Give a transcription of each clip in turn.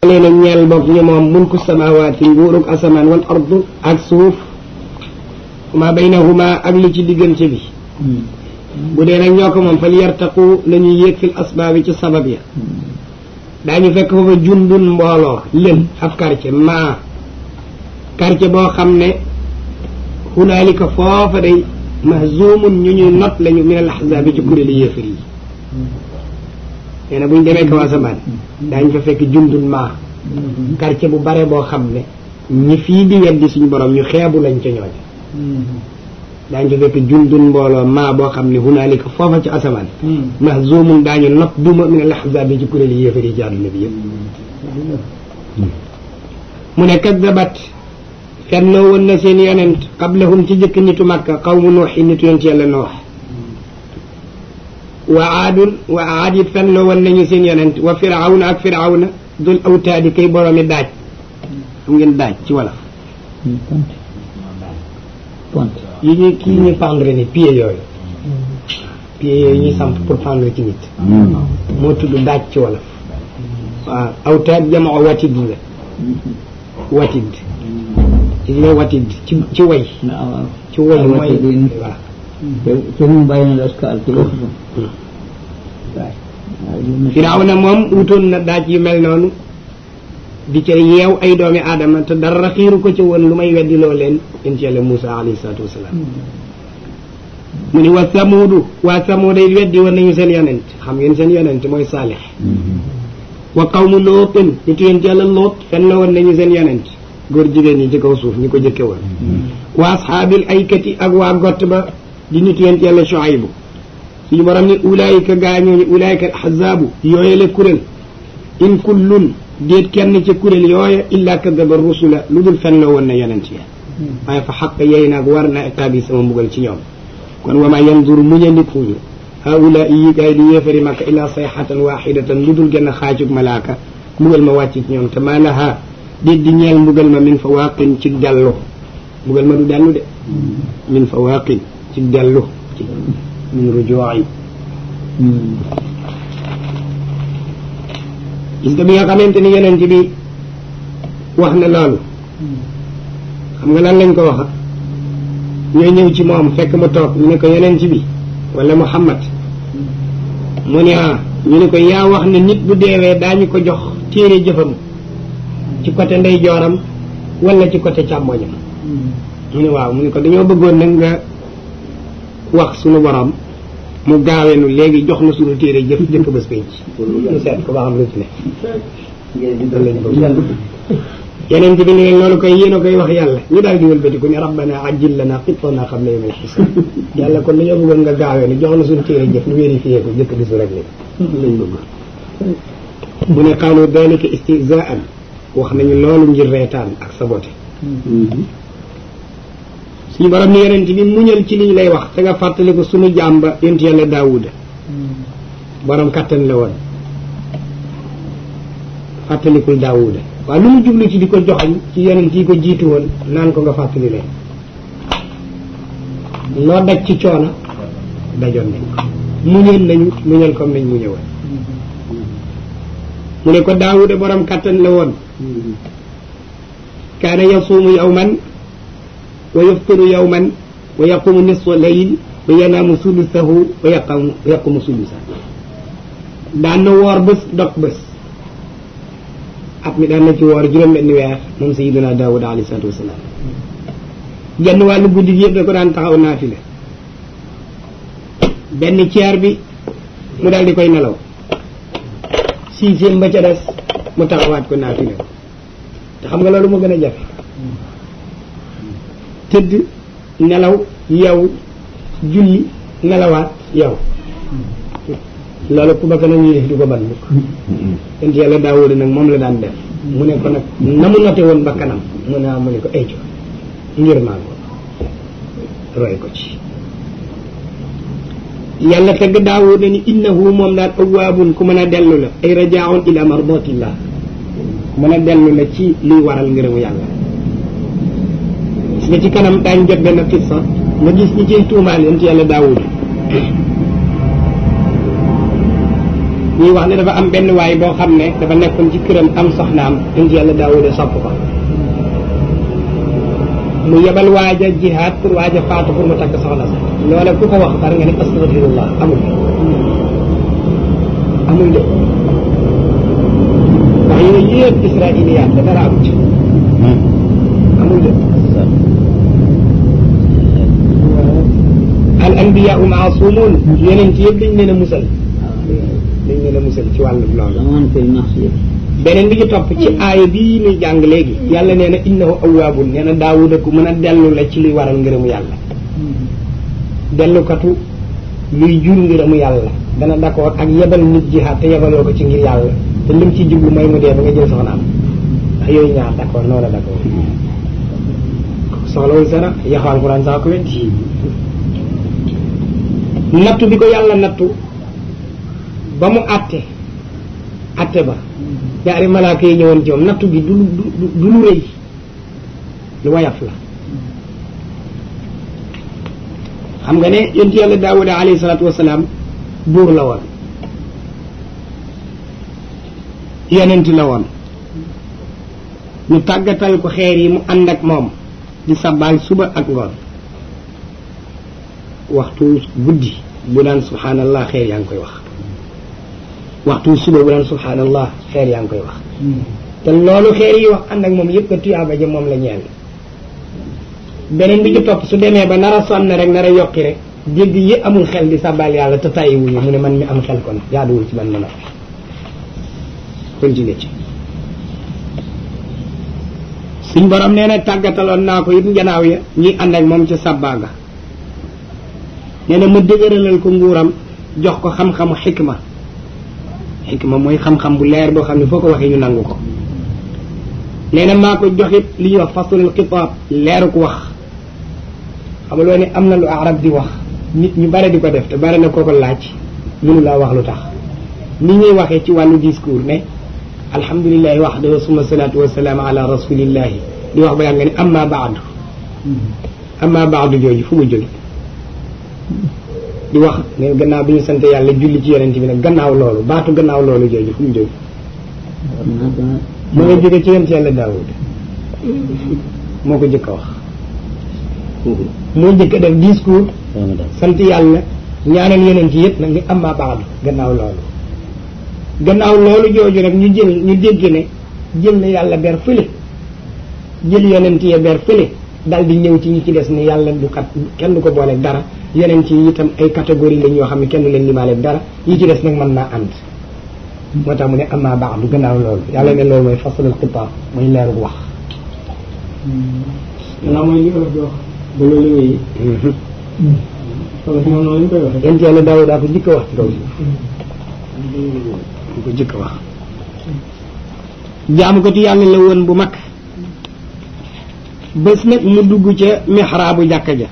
leen a ñeel boog ñu moom mulku samawaati nguurug asamaan wal ardu ak suuf ma baynahuma ak li ci diggante bi bu dee nag ñoo ko moom fal yartaqu nañuy yéeg fil asbaabi ci sabab ya daañu fekk foofa jundun mbooloo lël ab quartier maa quartier boo xam ne hunaalika foofa day mahzumun ñu ñuy not lañu min al ahzaabi ci kuréeli yéefar yi nee na bu ñu demee kaw asamaan daañu fa fekk jundun maa quartier bu bare boo xam ne ñi fii di weddi suñu borom ñu xeebu lañ ca ñooñu daañu fa fekk jundun mbooloo maa boo xam ne hunaalika foofa ci asamaan mahzumun daañu not duma min al ahzaabi ci kuréeli yéefar yi ci àdduna bi yëpp mu ne kaddabat fennoo woon na seen yonent qablahum ci jëkk nitu makka qawmu nuuxi nitu yonent yàlla noox wa aadun wa aad it fennoo woon nañu seen yonent wa firawna ak firawna dul awtaadi kay boroomi daaj xam ngeen daaj ci wolof ponte yi ñuy kii ñuy pendre ni pied yooyu pied yooyu ñuy samp pour pendre ci nit moo tudd daaj ci wolof waaw awtaad jamoo watid la watid ci nga watid ci ci way waaw ci way mooy watid waaw te mu bàyyi na askal ci wax Firawna moom wutoon na daaj yu mel noonu di ca yeew ay doomi aadama te dara xiiru ko ci woon lu may weddiloo leen in ci yàlla Moussa alayhi salaatu wasalaam mu ni wa samuudu waa samuuda it weddi woon nañu seen yonent xam ngeen seen yonent mooy saalix wa qawmu lootin nitu yéen ci yàlla loot fen la woon nañu seen yonent góor jigéen ñi ci kaw suuf ñi ko jëkke woon wa ashaabil aykati ak waa gott ba di nitu yéen ci yàlla Shuaybu suñu borom ni ulaayika gaañooñu ulaayika ahzaabu yooye la kuréel in kullun déet kenn ca kuréel yooya illa kadaba rusula lu dul fen la woon na yonent ya waaye fa xaq yey naag war na iqaabi sama mbugal ci ñoom kon wama yanzuru muñandikuñu haula yi gaay di yéefari makka illa sayxatan waxidatan lu dul gën a xaajug malaaka mbugal ma wàcc ci ñoom te maa laha déet di ñeel mbugal ma min fa waaqin ci dellu mbugal ma du dellu de min fa waaqin ci dellu ci min rujuwaay gis nga bi nga xamante ni yonent bi wax na loolu xam nga lan lañ ko waxa ñoo ñëw ci moom fekk mu toog ñu ne ko yonent bi wala Muhammad mu ne ah ñu ne ko yaa wax ne nit bu deewee daañu ko jox téere jëfam ci côté ndeyjooram wala ci côté càmmoñam mu ne waaw mu ne ko dañoo bëggoon nag nga wax sunu borom mu gaawenu léegi jox na sunu téere jëf jëkk bés penc ñu seet ko ba xam lu ci ne loolu lañ bëgg yeneen bi ne leen loolu koy yéen a koy wax yàlla ñu daal di wëlbati ko ne rabbana ajjil lana qittana qabla yawmil hisaab yàlla kon dañoo bëggoon nga gaawee ni jox na suñu téere jëf ñu vérifié ko jëkk bisu rek ni lañ bëgg mu ne qaalu dalika istihzaan wax nañu loolu ngir reetaan ak saboté suñu borom ni yonent bi muñal ci liñ lay wax te nga fàttali ko suñu jàmba yonent yàlla daawuda borom kattan la woon fàttalikul daawuda waaw lu mu jublu ci di ko joxañ ci yonent yi ko jiitu woon naan ko nga fàttali leen loo daj ci coono dajoon nañ ko muñal nañu muñal comme nañ mu ñëwoon mu ne ko daawuda borom kattan la woon kaana yasuumu yawman wa yaftiru yawman wa yaqumu nisfa layl wa yanaamu sulusahu wa yaqamu yaqumu sulusa daan na woor bés dog bés at mi daan na ci woor juróom benn weer moom sayiduna daawud alayhi salatu wasalaam genn wàllu guddi gi yëpp da ko daan taxaw naafile benn ceer bi mu daal di koy nelaw sixième ba ca des mu taxawaat ko naafile ko te xam nga loolu moo gën a jafe tëdd nelaw yow julli nelawaat yow loolu ku bakk nag ñuy def du ko ban mukk ent yàlla daawuda nag moom la daan def mu ne ko nag na mu note woon bakkanam mu ne mu ne ko ay ngir maa ko roy ko ci yàlla tagg daawuda ni innahu moom daal awaabun ku mën a dellu la ay rajaaun ila mardatillah ku mën a dellu la ci luy waral ngërëmu yàlla gis nga ci kanam daañ jot benn qissa nga gis ñi ciy tuumaal yonent yàlla daawuda ñuy wax ne dafa am benn waay boo xam ne dafa nekkoon ci këram am soxnaam indi yàlla daawuda sopp ko mu yebal waaja jihaad pour waaja faatu pour mu takk soxna sax loola ku ko wax par nga ne astafirullah amul amul de wax yooyu yëpp israiliyaat la dara amu ci amul de al anbiyaau maasumun yeneen ci yëpp dañ leen a musal dañ leen a musal ci wàllu loolu amoon fil maxsiya beneen bi ci topp ci aaya bii ñuy jàng léegi yàlla nee na innahu awwaabun nee na daawuda ku mën a dellu la ci luy waral ngërëmu yàlla dellukatu luy jur ngërëmu yàlla dana d'accord ak yebal nit jihaad te yebaloo ko ci ngir yàlla te lim ci jublu mooy mu dee ba nga jël soxnaam ndax yooyu ñaar d'accord noonu la d'accord soxlawul sara yaxu alquran saa ko weddi nattu bi ko yàlla nattu ba mu àtte àtte ba ñaari malaaka yi ñëwoon ci moom nattu bi du du du lu rëy lu wayaf la xam nga ne yonent yàlla daawuda alayhi salaatu wasalaam buur la woon yonent la woon ñu tàggatal ko xeer yi mu ànd ak moom di sabbaal suba ak ngoon waxtu guddi bu daan subhaanallah xeer yaa ngi koy wax waxtu suba bu daan subhaanallah xeer yaa ngi koy wax te loolu xeer yi wax ànd ak moom yëpp ka tuyaaba ja moom la ñeel beneen bi ci topp su demee ba nar a sonn rek nar a yokki rek dégg yi amul xel di sabal yàlla te tàyyi wuñu mu ne man mi am xel kon jaaduwul ci man ma noppi continuer ci suñ borom nee na tàggataloon naa ko it njanaaw ya ñuy ànd ak moom ca sabbaaga nee na ma dëgëralal ko nguuram jox ko xam-xamu xikma xikma mooy xam-xam bu leer boo xam ne foo ko waxee ñu nangu ko nee na maa ko joxit li ñuy wax faslul xitaab leeru ko wax xam nga ne am na lu arab di wax nit ñu bare di ko def te bare na kooko laaj mënu laa wax lu tax ni ñuy waxee ci wàllu discours ne alhamdulilahi waxdahu summa salaatu wasalaam ala rasulillahi di wax ba yàgg nga ne amma baadu amma baadu jooju fu mu jóge di wax ne gannaaw bi ñu sant yàlla julli ci yonent bi nag gannaaw loolu baatu gannaaw loolu jooju fu mu jóge mu nga jóge ci yonent yàlla daawud moo ko jëkk a wax moo jëkk a def discours sant yàlla ñaanal yonent yëpp nag ni amma baadu gannaaw loolu gannaaw loolu jooju nag ñu jël ñu dégg ne jël na yàlla ber fële jël yonent ya ber fële dal di ñëw ci ñi ci des ni yàlla du kat kenn du ko booleeg dara yonent yi itam ay catégorie lañ yoo xam ne kenn du leen limaaleeg dara yi ci des nag mën naa ànd moo tax mu ne amma baadu gannaaw loolu yàlla ne loolu mooy fasalul xitaab mooy leeru wax gannaaw mooy li olof di wax ba loolu wéyi olof moom noonu lañ koy waxee yonent yàlla daaw daa ko jëkk a wax ci kaw si ko jëkk a wax jaamu ko ti yàlla la woon bu mag bés nag mu dugg ca mixraabu jàkka ja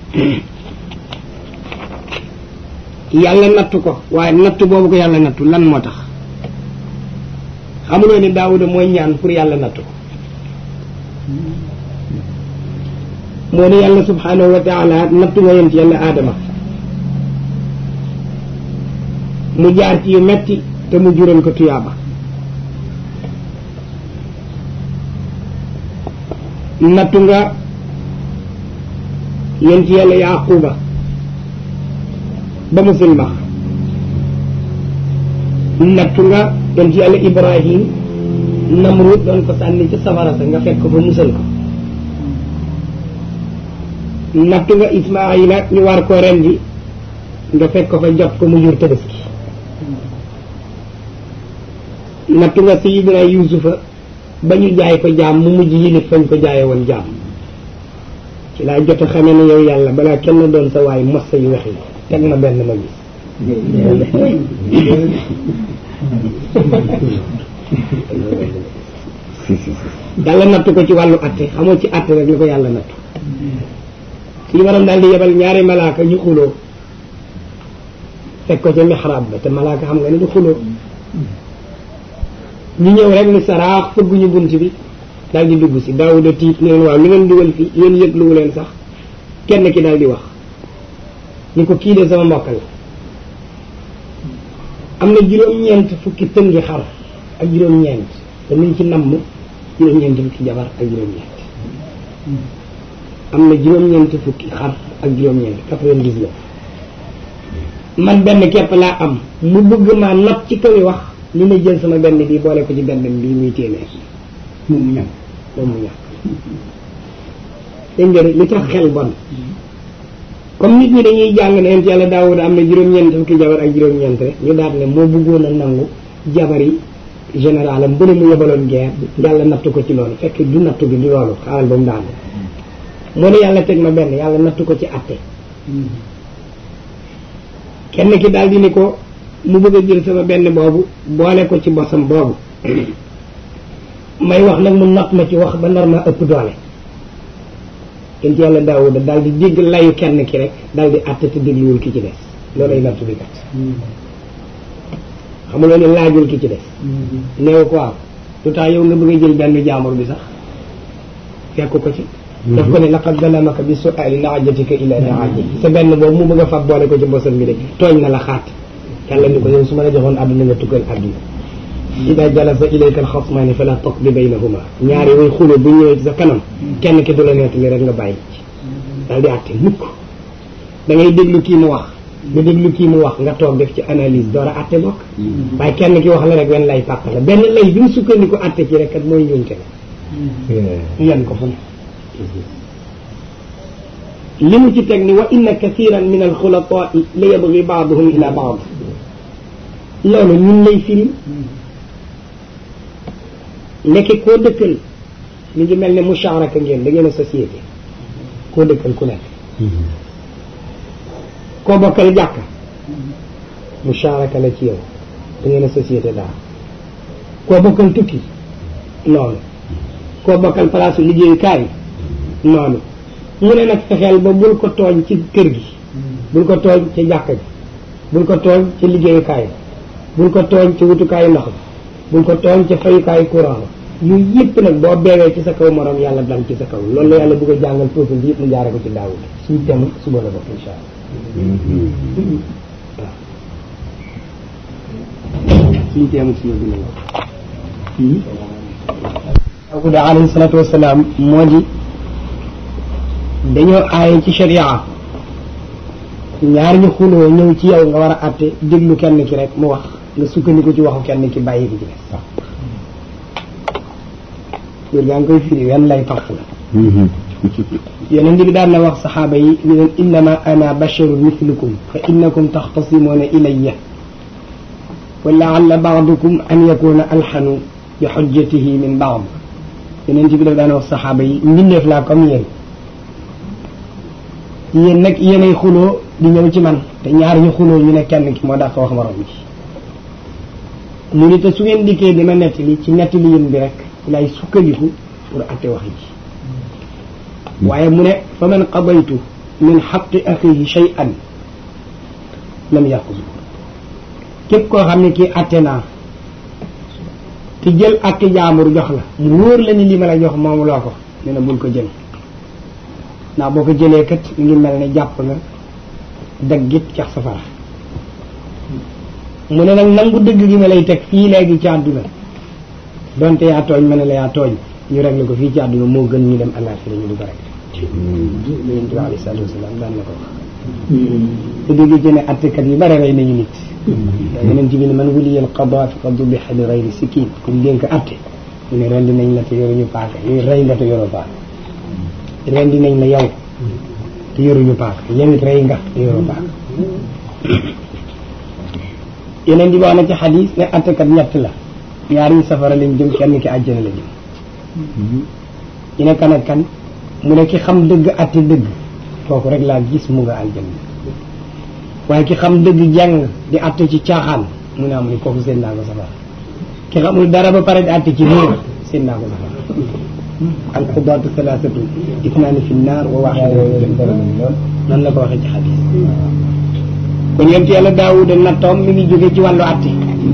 yàlla nattu ko waaye nattu boobu ko yàlla nattu lan moo tax xamuloo ni daawuda mooy ñaan pour yàlla nattu ko moo ne yàlla subhanahu wa taala nattu nga yent yàlla aadama mu jaar ci yu metti te mu jural ko tuyaaba nattu nga yent yàlla yaquba ba mu silmax nattu nga yent yàlla ibrahim namrud doon ko sànni ci safara sa nga fekk ko fa musal ko nattu nga ismaila ñu war ko rendi nga fekk ko fa jot ko mu jur tabaski nattu nga sayidina yusufa ba ñu jaay ko jaam mu mujj yilif fañ ko jaaye woon jaam ci laa jot a xamee ne yow yàlla balaa kenn doon sa waay mos sa yu wex yi teg ma benn ma gis yàlla nattu ko ci wàllu atte xamoo ci atte rek la ko yàlla nattu suñu waram daal di yebal ñaari malaaka ñu xuloo fekk ko ca mixraab ba te malaaka xam nga ne du xuloo ñu ñëw rek ni saraax fëgguñu bunt bi daal di dugg si daawuda tiit ne leen waaw li ngeen dugal fii yéen yëgluwu leen sax kenn ki daal di wax ni ko kii de sama mbokk la am na juróom-ñeent fukki tëngi xar ak juróom-ñeent te niñ ci namm juróom-ñeent fukki jabar ak juróom-ñeent am na juróom-ñeent fukki xar ak juróom-ñeent quatre-vingt-dix-neuf man benn képp laa am mu bëgg maa not ci kaw yi wax li may jël sama benn bi boole ko ci benn bi muy téeméer moom mu ñam moom mu ñàkk dégg nga li tax xel bon comme nit ñi dañuy jàng ne yonent yàlla Daawuda am na juróom-ñeent fukki jabar ak juróom-ñeent rek ñu daal ne moo bëggoon a nangu jabar yi général am bëri mu yebaloon guerre yàlla nattu ko ci loolu fekk du nattu bi du loolu xaaral ba mu daanu moo ne yàlla teg ma benn yàlla nattu ko ci atte kenn ki daal di ni ko mu bëgg a jël sama benn boobu boole ko ci bosam boobu may wax nag mu not ma ci wax ba nar ma ëpp doole yonent yàlla Daawuda daal di dégg layu kenn ki rek daal di atte te dégluwul ki ci des loolay nattu bi kat xamuloo ne laajul ki ci des néew ko waaw lu tax yow nga bëgg a jël benn jaamur bi sax fekk ko ci daf ko ne laqad zalamaka bi su'ali naajatika ila naajati sa benn boobu mu bëgg a fab boole ko ci bosam bi de tooñ na la xaat yàlla ni ko yow su ma la joxoon àdduna nga tukkal àdduna ida jalasa ilayka alxasmaani fala taqdi baynahuma ñaari way xulo bu ñëwee ci sa kanam kenn ki du la nettali rek nga bàyyi ci daal di àtte mukk da ngay déglu kii mu wax nga déglu kii mu wax nga toog def ci analyse door a àtte bokk waaye kenn ki wax la rek wenn lay pàpp la benn lay bi mu sukkandiku àtte ci rek kat mooy njuumte la yan ko fu ne li mu ci teg ni wa inna kathiran min alxulatai la yabgi baaduhum ila baad loolu ñun lay firim ndeke koo dëkkal mi ngi mel ne musharaka ngeen da ngeen a société koo dëkkal ku nekk koo bokkal jàkka musharaka la ci yow da ngeen a société daal koo bokkal tukki noonu koo bokkal palaasu liggéeyukaay noonu mu ne nag fexeel ba bul ko tooñ ci kër gi bul ko tooñ ci jàkka ji bul ko tooñ ci liggéeyukaay bul ko tooñ ci wutukaayu ndox bul ko tooñ ci fayukaayu courant yooyu yëpp nag boo beewee ci sa kaw morom yàlla dal ci sa kaw loolu la yàlla bëgg a jàngal peuple bi yëpp mu jaare ko ci daawud suñ tem suba la bokk insha allah waaw suñ teem suba bi la daawuda alayhi salatu wasalaam moo di dañoo aaye ci sharia ñaar ñu xuloo ñëw ci yow nga war a àtte déglu kenn ki rek mu wax nga sukkandiku ci waxu kenn ki bàyyi ki ci des góor gaa ngi koy firi wenn lay pax la yeneen bi daan na wax saxaaba yi ni leen innama ana basharun mithlukum fa innakum taxtasimuuna ilayya wa laalla baadukum an yakuna alxanu bi xujjatihi min baad yeneen bi daf daan wax saxaaba yi mbindeef laa comme yéen yéen nag yéenay xuloo di ñëw ci man te ñaar ñu xuloo ñu ne kenn ki moo dàq wax morom ji mu ni te su ngeen dikkee dima nettali ci nettali yéen bi rek lay sukkandiku pour atte wax ji waaye mu ne fa man qadaytu min xaqi axihi shay'an lam yaxusu képp koo xam ne kii atte naa te jël atte jaambur jox la mu wóor la ni li ma la jox moomu loo ko ne na bul ko jël ndax boo ko jëlee kat mi ngi mel ne jàpp nga daggit cax safara mu ne nag nangu dëgg gi ma lay teg fii léegi ci àdduna donte yaa tooñ ma ne la yaa tooñ ñu réglé ko fii ci àdduna moo gën ñu dem àllaaxira ñu du ko réglé yonent bi alayhi salaatu wasalaam daan na ko wax te dégg ci ne attekat yi bare rey nañu nit yonent bi ne man wuliyal qadaa faqad dubiha bi gayri sikiin kuñ dénk atte ñu ne rendi nañ la te yoruñu paaka ñu rey nga te yoroo paaka rendi nañ la yow te yoruñu paaka yow it rey nga te yoroo paaka yeneen di wax na ci xadis ne attekat ñett la ñaar yi safara lañ jëm kenn ki àjjana la jëm ñu ne kan ak kan mu ne ki xam dëgg atte dëgg kooku rek laa gis mu nga àjjana waaye ki xam dëgg jàng di atte ci caaxaan mu ne am ni kooku seen naa ko safara ki xamul dara ba pare di atte ci réer seen naa ko safara al qudaatu salaasatu itnaani fi naar wa waaxidatun nan la ko waxee ci xadis kon yonent yàlla daawuda nattoom mi ngi jóge ci wàllu atte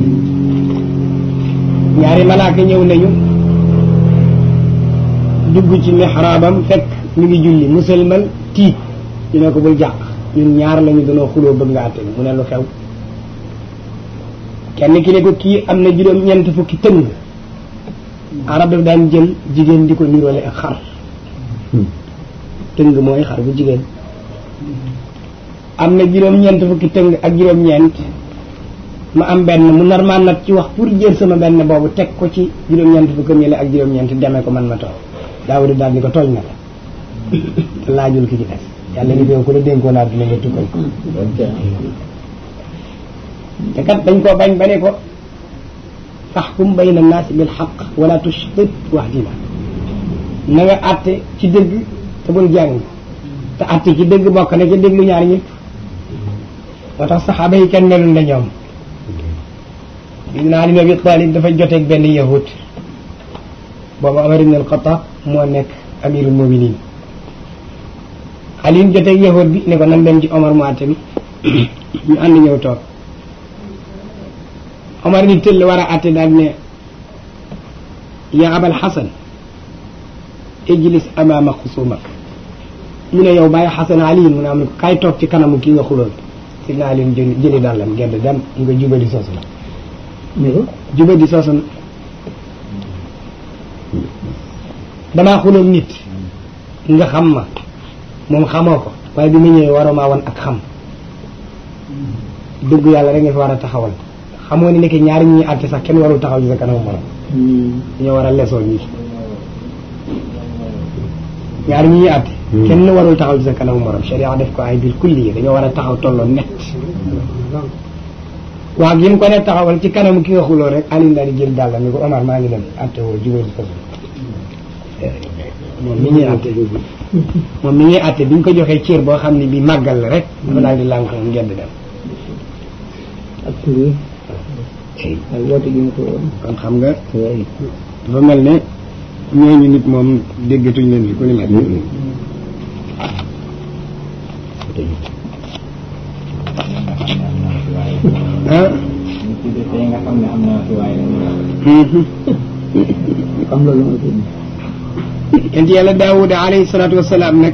ñaari malaaka ñëw nañu dugg ci mihraabam fekk mi ngi julli musalmal tiit ñu ne ko bul jàq ñun ñaar lañu danoo xuloo bëgg nga atte mu ne lu xew kenn ki ne ko kii am na juróom-ñeent fukki tëng arab daf daan jël jigéen di ko niroole ak xar tëng mooy xar bu jigéen am na juróom-ñeent fukki tëng ak juróom-ñeent ma am benn mu nar maa nag ci wax pour jël sama benn boobu teg ko ci juróom-ñeent fukki ñële ak juróom-ñeent demee ko man ma toog daawuda daal di ko tooñ na la te laajul ki ci des yàlla ni ko ku la dénkoon naa dina nga tukkal ko te kat dañ koo bañ ba ne ko faxkum bayna naasi bil xaq wala tushtit wahdina na nga àtte ci dëgg te bul jàng te àtte ci dëgg bokk na ca déglu ñaar ñëpp moo tax saxaaba yi kenn melul na ñoom Sidina Ali ibn Abi Talib dafa joteeg benn yahud boobu Omar ibn al-Khattab moo nekk amirul muminin Ali joteeg yahud bi ne ko nan dem ci Omar mu àtte bi ñu ànd ñëw toog Omar ni tëll war a àtte daal ne yaa abal xasan ijlis amaama xusumak mu ne yow bàyyi xasan Ali mu ne am ne ko kaay toog ci kanamu kii nga xuloon Sidina Ali jëli jëli dàllam gedd dem nga jubali soosu la ne ko jubadi soosu damaa xuloon nit nga xam ma moom xamoo ko waaye bi ma ñëwee waroo maa wan ak xam dëgg yàlla rek nga fi war a taxawal xamoo ni nekk ñaari ñuy àtte sax kenn warul taxaw ci sa kanamu morom dañoo war a lesoon ñi ñaari ñi ñuy àtte kenn warul taxaw ci sa kanamu morom sharia def ko ay bil kulli yi dañoo war a taxaw tolloo net waaw gi mu ko ne taxawal ci kanamu ki nga xuloo rek Alioune daal di jël dàll ni ko Omar maa ngi dem àtte woo jubal si foofu moom mi ñuy àtte moom mi ñuy àtte bi ñu ko joxee cër boo xam ne bi màggal la rek dafa daal di lànk moom ngedd dem ak tur yi ak woote gi mu ko woon kon xam nga waaye dafa mel ne ñooñu nit moom déggatuñ leen fi ku ni mel ah xam loolu moo tudd yent yàlla daawuda alayhi salaatu wasalaam nag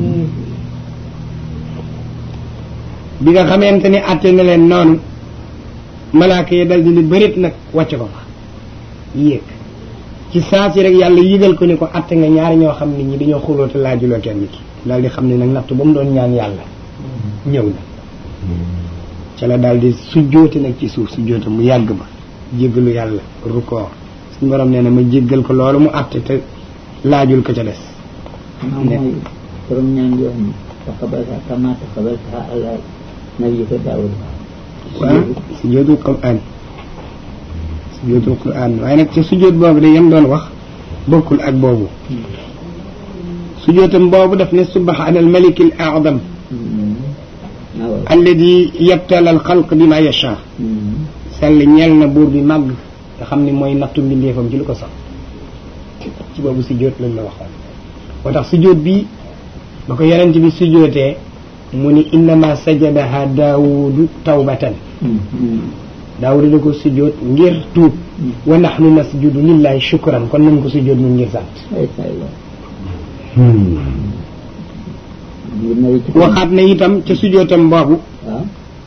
bi nga xamante ni àtte na leen noonu malaaka yi dal di ni bërit nag wàcc ko fa yéeg ci saa si rek yàlla yëgal ko ni ko àtte nga ñaari ñoo xam nit ñi dañoo xuloo te laajuloo kenn ki daal di xam ne nag nattu ba mu doon ñaan yàlla ñëw na ca la daal di sujjóoti nag ci suuf sujjóota mu yàgg ba jéggalu yàlla rukoor suñu borom nee na ma jéggal ko loolu mu àtte te laajul ko ca des xanaa mooy borom ñaan yoo xam ne taqabalha kama taqabalha ala nabiyika Daawud waaw sujjóotul quraan sujjóotul quraan waaye nag ca sujjóot boobu de yem doon wax bokkul ak boobu sujjóotam boobu daf ne subhaana al malik al a'zam waaw alladi yabtala al xalq bi ma yasha sell ñeel na buur bi màgg nga xam ne mooy nattu mbindeefam ci lu ko sax ci boobu sujjóot lañ la waxoon moo tax sujjóot bi ba ko yonent bi sujjóotee mu ni innama sajadaha daawudu tawbatan daawudu da ko sujjóot ngir tuub wa nahnu nasjudu lillahi shukran kon nañ ko sujjóot nun ngir sant ay say la ngir nawi ci waxaat na itam ca sujjóotam boobu waaw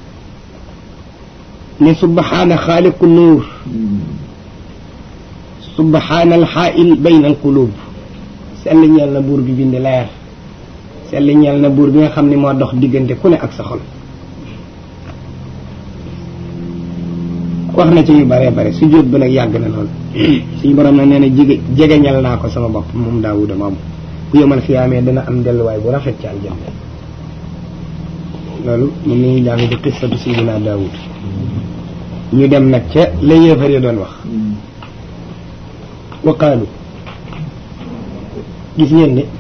ne subhaana xaaliqu nuur subhaana alxaail bayna alqulub sell ñeel na buur bi bind leer sell ñeel na buur bi nga xam ne moo dox diggante ku ne ak sa xol wax na ci yu bare bare su jóot ba nag yàgg na lool suñu borom nag nee na jege jegeñal naa ko sama bopp moom daawuda moom bu yemal xiyaamee dana am delluwaay bu rafet ci aljanna loolu moom la ñuy jàng ci qissatu sayyidina daawud ñu dem nag ca la yéefar ya doon wax wa qaalu gis ngeen de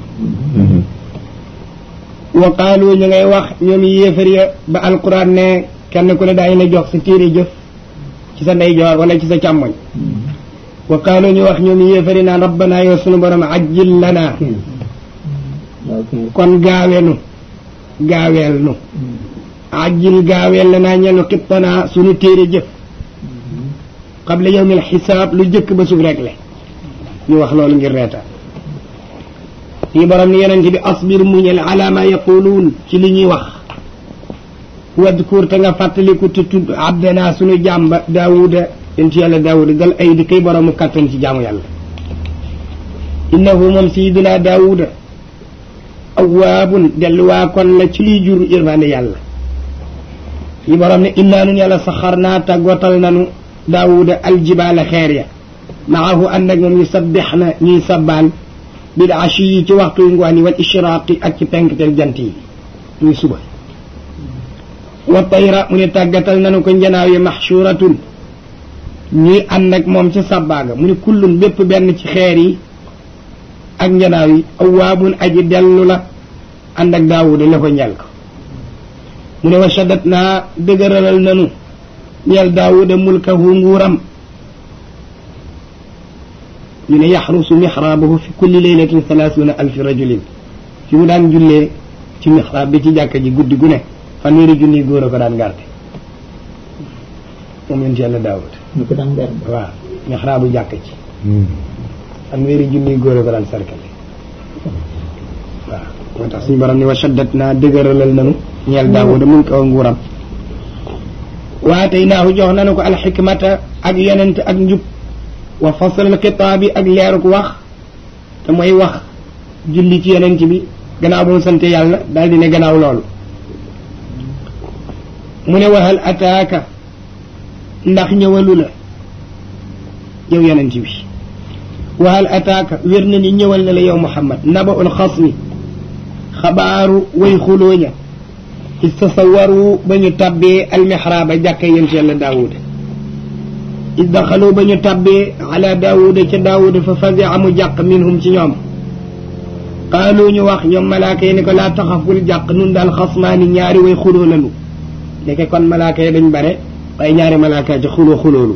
wa qaalu ñu ngay wax ñoom yéefar ya ba alquran ne kenn ku ne daañu la jox sa téere jëf ci sa ndeyjoor wala ci sa càmmoñ wa qaalu ñu wax ñoom yéefar yi naan rabbana yow sunu borom ajjil lana waaw kay kon gaaweenu gaaweel nu ajjil gaaweel lanaa ñenu xittanaa sunu téere jëf qabla yawmil xisaab lu jëkk ba sub rek le ñu wax loolu ngir reetaan lii borom ni yonent bi asbir muñal ala ma yaquluun ci li ñuy wax wadkur te nga fàttaliku te tudd abdana sunu jàmba daawuda yonent yàlla daawuda dal ay di kay boroomu kattan ci jaamu yàlla innahu moom sayiduna daawuda awaabun delluwaa kon la ci liy jur yërmande yàlla yi borom ne innaa nun yàlla saxar naa tàggootal nanu daawuda aljibaala xeer ya maahu ànd ak moom yu sabbix na ñuy sabbaal bil ashi yi ci waxtu yu ngoon yi wal ishraaqi ak ci penkteel jant yi muy suba wa tayra mu ne tàggatal nanu ko njanaaw yi maxshuratun ñuy ànd ak moom ca sabbaaga mu ne kullun bépp benn ci xeer yi ak njanaaw yi awaabun aji dellu la ànd ak daawuda la ko ñel ko mu ne wa shaddat naa dëgëralal nanu ñeel daawuda mulkahu nguuram ñu ne yaxrusu mixraabahu fi kulli laylatin salaasuuna alfi rajulin fi mu daan jullee ci mixraab bi ci jàkka ji guddi gu ne fanweeri junni góor a ko daan garde moom yonent yàlla daawud ñu ko daan garde waaw mixraabu jàkka ci fanweeri junni góor a ko daan sarkale waaw moo tax suñu borom ni wa shaddat naa dëgëralal nanu ñeel daawuda mun kaw nguuram waa tey naahu jox nanu ko alxikmata ak yonent ak njub wa faslal xitaabi ak leeruk wax te mooy wax julli ci yonent bi gannaaw ba mu sante yàlla daal di ne gannaaw loolu mu ne waxal ataaka ndax ñëwalu la yow yonent bi waxal ataaka wér na ni ñëwal na la yow muhammad naba ul xasmi xabaaru way xulooña istasawaru ba ñu tabbee almixraaba jàkka yent yàlla daawuda is daxalu ba ñu tabbee ala daawuda ca daawuda fa fasi amu jàq minhum ci ñoom qaalu ñu wax ñoom malaaka yi ne ko laa taxaf bul jàq nun daal xasmaani ñaari way xuloo lanu ndeke kon malaaka yi dañ bare waaye ñaari malaaka ci xuloo xuloolu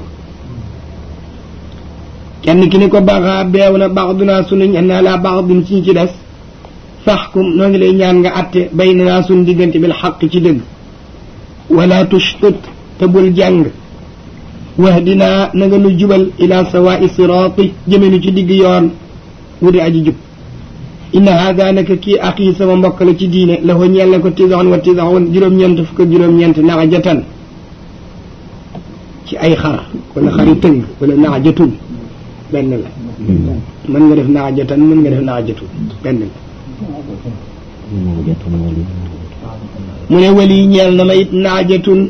kenn ki ni ko baxaa beew na baxdunaa sunuñ naa laa baxdun ci ci des faxkum noo ngi lay ñaan nga atte bay naa suñ diggante bil xaq ci dëgg wala tushtut te bul jàng wahdinaa na nga nu jubal ila sawaa'i siraati jëmenu ci digg yoon wu di aji jub inna haada naka kii axii sama mbokk la ci diine la ko ñeel na ko tisaxun wa tisaxun juróom-ñeent fukk ak juróom-ñeent naajatan ci ay xar wala xari tëng wala naajatun benn la mën nga def naajatan mën nga def naajatun benn la mu ne wali ñeel na ma it naajatun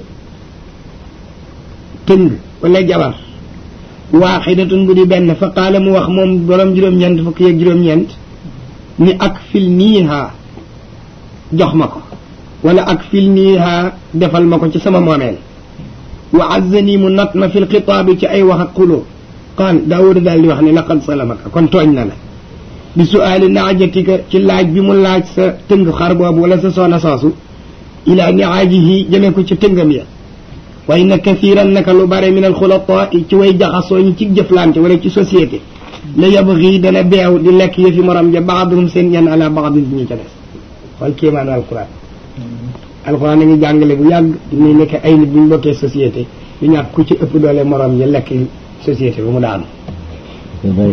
tëng wala jabar waaxidatun bu di benn fa qaala mu wax moom borom juróom-ñeent fukk yeeg juróom-ñeent ni ak fil niiha jox ma ko wala ak fil niiha defal ma ko ci sama moomeel wa azzani mu nat ma fil xitaabi ci ay wax ak xuloo qaal daawuda daal di wax ne laqad salamaka kon tooñ na la bi suaali naajatika ci laaj bi mu laaj sa tëng xar boobu wala sa soona soosu ila niaajihi jëmee ko ci tëngam ya wa inna kathiran naka lu bare min alxulataa ci way jaxasoo ñi ci jëflante wala ci société la yabgi dana beew di lekk yëfi morom ja baaduhum seen yan ala baadin bi ñu ca des xool kéemaanu alquran alquran a ngi jàngale bu yàgg muy nekk ay nit bu ñu bokkee société du ñàkk ku ci ëpp doole morom ja lekk société ba mu daanu waaw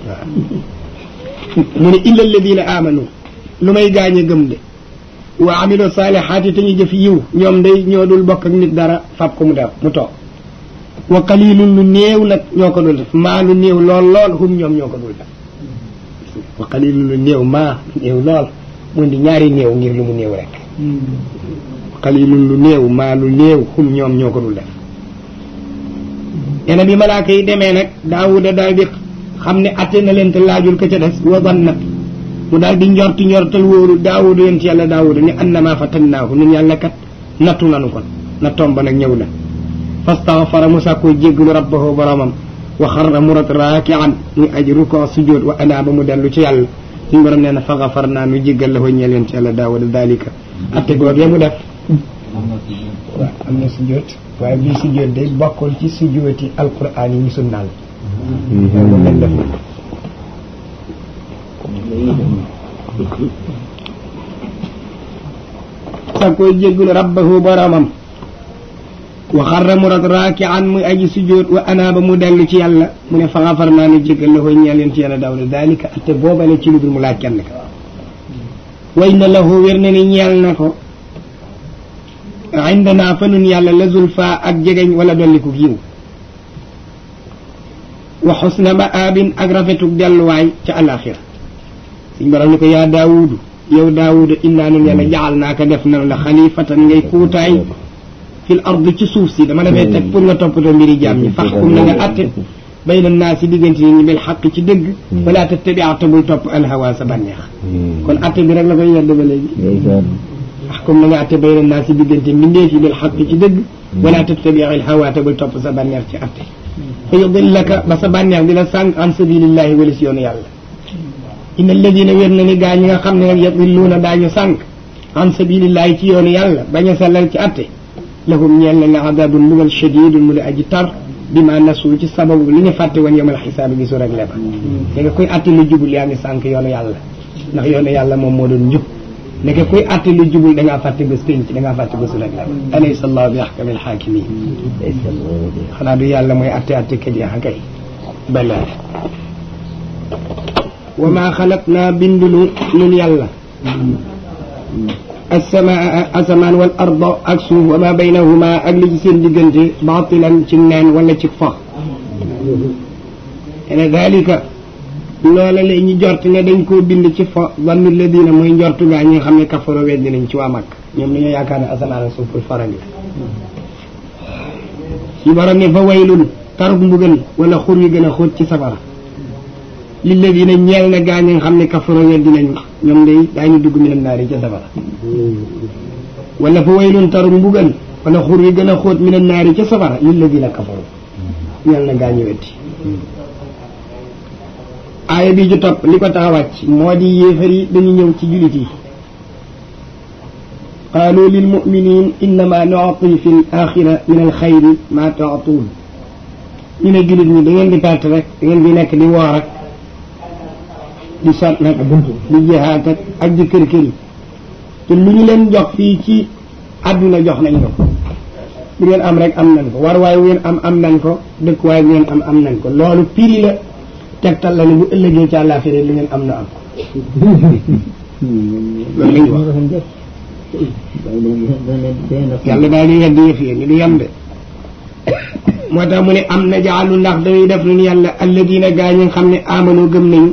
mu ne illa alladina amanu lu may gaañ a gëm de wa amilu saalihaati te ñu jëf yiw ñoom day ñoo dul bokk ak nit dara fab ko mu def mu toog wa qalilun lu néew nag ñoo ko dul def maa lu néew lool lool hum ñoom ñoo ko dul def wa qalilun lu néew maa lu néew lool mu di ñaari néew ngir lu mu néew rek qalilun lu néew maa lu néew hum ñoom ñoo ko dul def ena bi malaaka yi demee nag daawuda daal di xam ne atte na leen te laajul ka ca des wa danna mu daal di njorti njortal wóoru daawuda yonent yàlla daawuda ni annama fatannaahu nun yàlla kat nattu nanu kon nattoom ba nag ñëw na fastaghfara mu sàkkoo jéggalu rabbahu boromam wa xarra mu rat raakian muy aji ruko sujjóot wa anaaba mu dellu ci yàlla suñu borom nee na fa gafar naa nu jéggal la ko ñeel yonent yàlla daawuda dalika atte googee mu def waaw am na sujjóot waaye bii sujjóot day bokkul ci sujjóoti alquran yi ñu sunnaal moom lañ def sàkkoo jéggalu rabbahu boromam wa xarra mu rat raakian muy aji sujjóot wa anaaba mu dellu ci yàlla mu ne fa xafar naa nu jéggal la koy ñeel yonent yàlla daawuda dalika atte boobale ci lu dul mu laaj kenn ka way na lahu wér na ni ñeel na ko indana fa nun yàlla la zulfa ak jegeñ wala dolliku yiw wa xusna maabin ak rafetuk delluwaay ca alaxira suñ borom ni ko yaa daawudu yow daawudu innaa nun yàlla jaxal naa ko def nanu la xalifatan ngay kuutaay fil ard ci suuf si dama dafay teg pour nga toppatoo mbiri jaam ñi faxkum na nga atte bayna naa si diggante nit ñi bil xaq ci dëgg wala tattabi'a te bul topp alhawa sa bànneex kon atte bi rek la koy yedd ba léegi faxkum na nga atte bayna naa si diggante mbindeef yi bil xaq ci dëgg wala tattabi'a alhawa te bul topp sa bànneex ci atte fa yudillaka ba sa bànneex di la sànq an sabilillahi wala si yoonu yàlla inna alladina wér na ni gaa ñi nga xam ne nag yadilluuna daañu sànq an sabilillahi ci yoonu yàlla bañ a sellal ci atte lahum ñeel na ne adabun mbugal shadidun mu di aji tar bi ma nasu ci sababu li ñu fàtte woon yomal xisaabi bi su rek leba da nga koy atte lu jubul yaa ngi sànq yoonu yàlla ndax yoonu yàlla moom moo doon njub nekk kuy atte lu jubul da ngaa fàtte bés pénc da ngaa fàtte bésu rek leba alaysa allahu bi ahkamil xaakimin xanaa du yàlla mooy atte atte kat yaa kay balaa wa maa xalaqnaa bindunu nun yàlla asamaa asamaan wal ardo ak suuf wa ma baynahuma ak li ci seen diggante baatilan ci neen wala ci fo ene dalika loola la ñu jort ne dañ koo bind ci fo zannu ladina mooy njortu gaa ñi nga xam ne kafaro weddi nañ ci waa mag ñoom dañoo yaakaar ne asamaan ak suuf pour farali ci borom ne fa waylun taruk mbugal wala xur yu gën a xóot ci safara lilladina ñeel na gaa ñi nga xam ne kafaro weddi nañu ñoom day daañu dugg minam naari ca safara wala fa waylun taru mbugal wala xur wi gën a xóot minam naari ca safara lilladina kafaro ñeel na gaa ñi weddi aaya bi ju topp li ko tax a wàcc moo di yéefar yi dañu ñëw ci julit yi qaalu lil muminin innama nuati fi l axira min al xayri ma taatuun ñu ne julit ñi da ngeen di perte rek da ngeen di nekk di woor ak di sot nag di jihaat ak ak di kër kër yi te lu ñu leen jox fii ci àdduna jox nañ ko bu ngeen am rek am nañ ko war waaye bu ngeen am am nañ ko dëkk waaye bu ngeen am am nañ ko loolu piri la tegtal la ne bu ëllëgee ci àllaaxira li ngeen am na am loolu lañ wax yàlla daal di weddi yëf yi ni du yem de moo tax mu ne am na jaalu ndax dañuy def nun yàlla alladina gaa ñi nga xam ne amano gëm nañu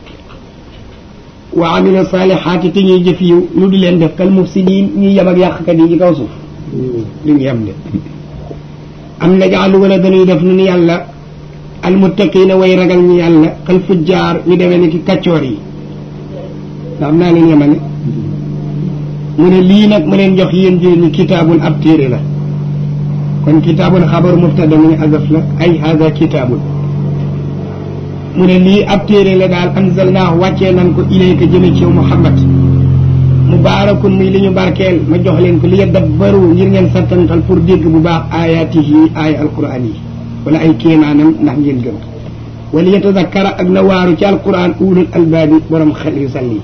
wa amila saalihaati te ñuy jëf yiw ñu di leen def kal mufsidin ñuy yem ak yàqkat yi ci kaw suuf li ñu yem de am na jaalu wala dañuy def nun yàlla almuttaqina way ragal ñi yàlla kal fujjaar ñu demee ni ki kaccoor yi ndax naa leen yemane mu ne lii nag ma leen jox yéen jël ñi kitaabun ab téere la kon kitaabun xabaru mubtada mu ne azaf la ay hada kitaabun mu ne lii ab téere la daal anzalnaahu wàccee nan ko ilayka jëme ci yow Muhammad mubaarakun muy li ñu barkeel ma jox leen ko li yadabbaru ngir ngeen sattantal pour dégg bu baax ayaatihi aaya alquran yi wala ay kéemaanam ndax ngeen gëm wala yatadakkara ak na waaru ci alquran ulul albaabi borom xel yu sell yi